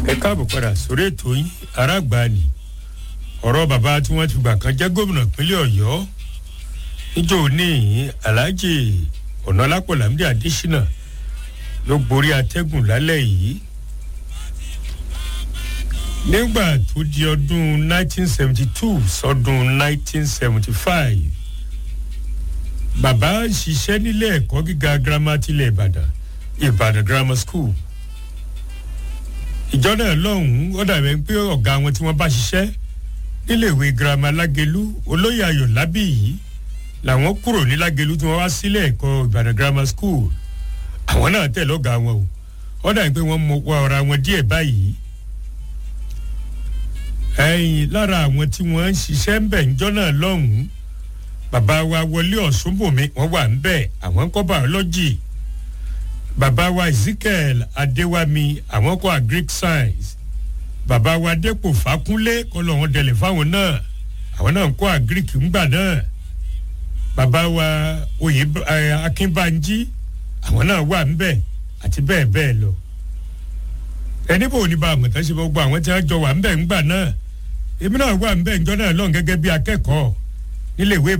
ẹ káàbọ̀ padà sórí ètò yín aráàgbáni ọ̀rọ̀ bàbá tí wọ́n ti gbà kan jẹ́ gómìnà ìpínlẹ̀ ọ̀yọ́ níjọ́ ní alhaji ọ̀nàlápọ̀ lámìdí adésínà ló gborí atẹ́gùn lálẹ́ yìí nígbà tó di ọdún 1972 sọdún 1975 bàbá ṣiṣẹ́ nílé ẹ̀kọ́ gíga girama tilẹ̀ ìbàdàn ìbàdàn grammar school ìjọ náà lọ́hùn-ún ó dàbẹ̀ pé ọ̀gá wọn tí wọ́n bá ṣiṣẹ́ níléèwé girama lágelu olóyè ayọ̀ lábì yìí làwọn kúrò ní lágelu tí wọ́n wá sílé ẹ̀kọ́ ìbàdàn grammar school àwọn náà tẹ̀ lọ́gà wọn o ó dàbẹ̀ pé wọ́n mọ ọ̀rọ̀ àwọn díẹ̀ báyìí ẹ̀yìn lára àwọn tí wọ́n ń ṣiṣẹ́ ń bẹ̀ ńjọ́ náà lọ́hùn-ún bàbá wa wọlé ọ̀ṣunbùnmi wọ́n wà ń bẹ̀ àwọn ń kọ́ biology bàbá wa ezekiel adéwàmí àwọn kọ́ agric science bàbá wa dépò fákúnlé kọ́ lọ́wọ́n dẹlẹ̀ fáwọn náà àwọn náà ń kọ́ agric ńgbà náà bàbá wa oyè akínbánjí àwọn náà wà ń bẹ̀ àti bẹ́ẹ̀ bẹ́ẹ̀ lọ ẹni bò ní bá àmọ̀tán ṣe gbogbo àwọn tí wọ́n jọ wà ń bẹ̀ ńgbà náà èmi náà wà ń bẹ̀ ńjọ́ náà lọ́n gẹ́gẹ́ bí akẹ́kọ̀ọ́ níléèwé